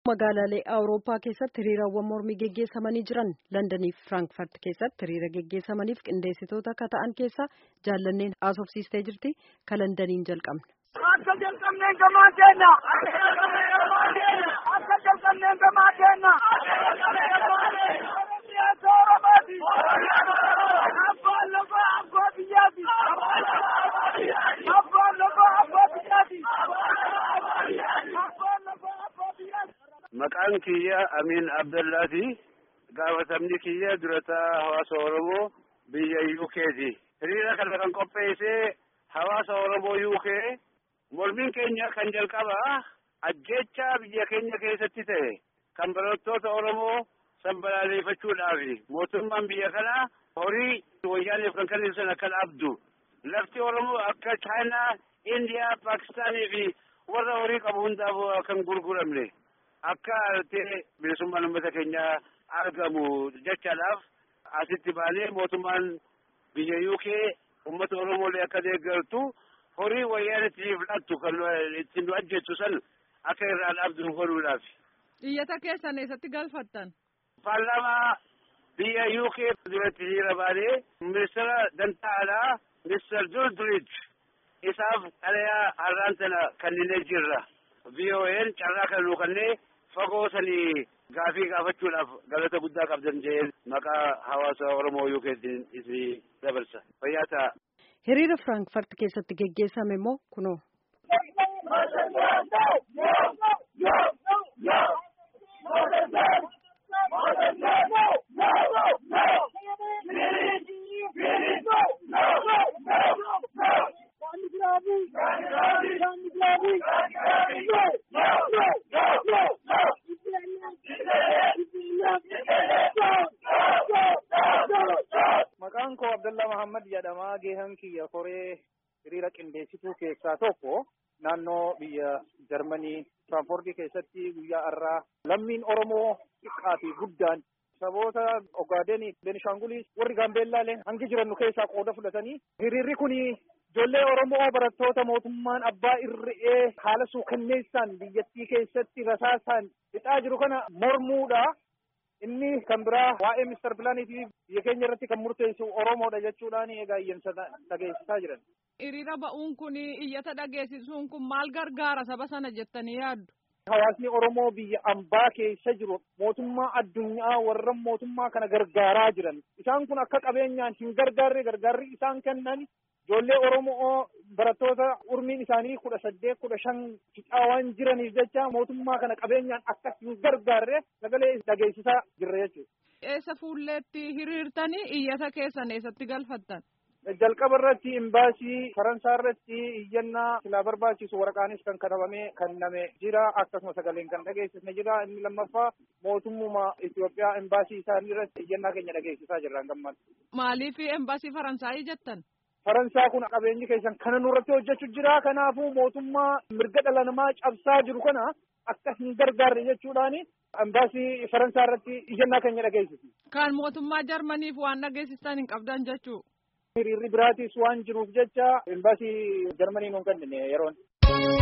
Magaalaalee Awurooppaa keessatti hiriirawwan mormii geggeessamanii jiran Londanii fi Firaankfurt keessatti hiriira geggeessamaniif qindeessitoota akka ta'an keessaa jaallanneen haasofsiistee jirti. Ka Londaniin jalqabna. Akka jalqabneen gamaa keenna. Akka jalqabneen gamaa keenna. Oromiyaa Oromooti. Abbaan lafaa abbaa biyyaati. Abbaan lafaa abbaa biyyaati. Abbaan lafaa abbaa biyyaati. Maqaan kiyya Amin Abdallaati. Gaafatamni kiyya durataa hawaasa Oromoo biyya UK'ti. Hiriira kana kan qopheesse hawaasa Oromoo UK. Mormiin keenya kan jalqabaa ajjeechaa biyya keenya keessatti ta'e kan barattoota Oromoo sanbalaaleeffachuudhaafi mootummaan biyya kanaa horii wayyaaniif kan kennisan akka dhabdu lafti Oromoo akka Chaayinaa, Indiyaa, Paakistaanii fi warra horii qabu hundaaf kan gurguramne akka ta'e bilisummaan uummata keenyaa argamu jechaadhaaf asitti baanee mootummaan biyya UK uummata Oromoolee akka deeggartu horii wayyaan itti fudhattu kan ittiin nu ajjeessu san akka irraa dhabdu godhuudhaaf. Iyyata keessan eessatti galfattan? Paarlaamaa biyya UK duratti hiriira baanee ministeera dantaa alaa Mr. Duldridge isaaf dhalayaa har'aan sana kenninee jirra. VOA'n carraa kan nu kennee fagoo sanii gaafii gaafachuudhaaf galata guddaa qabdan jee maqaa hawaasa Oromoo UK'tiin isin dabarsa. Fayyaa ta'a. Hiriira Firaankfurt keessatti geggeessame immoo kunoo. Maqaan koo Abdullah Muhammad jedhama. Geehan kiyya koree hiriira qindeessituu keessaa tokko naannoo biyya Jarmanii Tiraanspoortii keessatti guyyaa har'aa lammiin Oromoo xiqqaa fi guddaan saboota Ogaadenii, Beenishaangulii warri Gaambeellaaleen hangi jiran nu keessaa qooda fudhatanii hiriirri kun ijoollee Oromoo barattoota mootummaan abbaa irree haala suukanneessaan biyyattii keessatti rasaasaan fixaa jiru kana mormuudha. Inni kan biraa waa'ee Mister Pilaanii fi biyya keenya irratti kan murteessu Oromoodha jechuudhaan egaa iyyansa dhageessisaa jiran. Hiriira ba'uun kun iyyata dhageessisuun kun maal gargaara saba sana jettanii yaaddu? Hawaasni Oromoo biyya ambaa keessa jiru mootummaa addunyaa warra mootummaa kana gargaaraa jiran. Isaan kun akka qabeenyaan hin gargaarre gargaarri isaan kennan ijoollee Oromoo barattoota umriin isaanii kudha saddeet kudha shan fixaa waan jiraniif jecha mootummaa kana qabeenyaan akka hin gargaarre sagalee dhageessisaa jirra jechuudha. Eessa fuulleetti hiriirtanii iyyata keessan eessatti galfattan? Jalqaba irratti imbaasii Faransaa irratti iyyannaa silaa barbaachisu waraqaanis kan katabamee kenname jira akkasuma sagaleen kan dhageessisne jira inni lammaffaa mootummaa Itoophiyaa imbaasii isaanii irratti iyyannaa keenya dhageessisaa jirra gammaan. Maaliif imbaasii Faransaayii jettan? Faransaa kun qabeenyi keessan kana nurratti hojjechuu jira kanaafuu mootummaa mirga dhala namaa cabsaa jiru kana akka hin gargaarre jechuudhaani imbaasii Faransaa irratti iyyannaa keenya dhageessisne. Kan mootummaa Jarmaniif waan dhageessistan hin qabdan jechuu. Hiriirri biraatis waan jiruuf jecha imbaasii Jarmanii nuun kennine yeroon.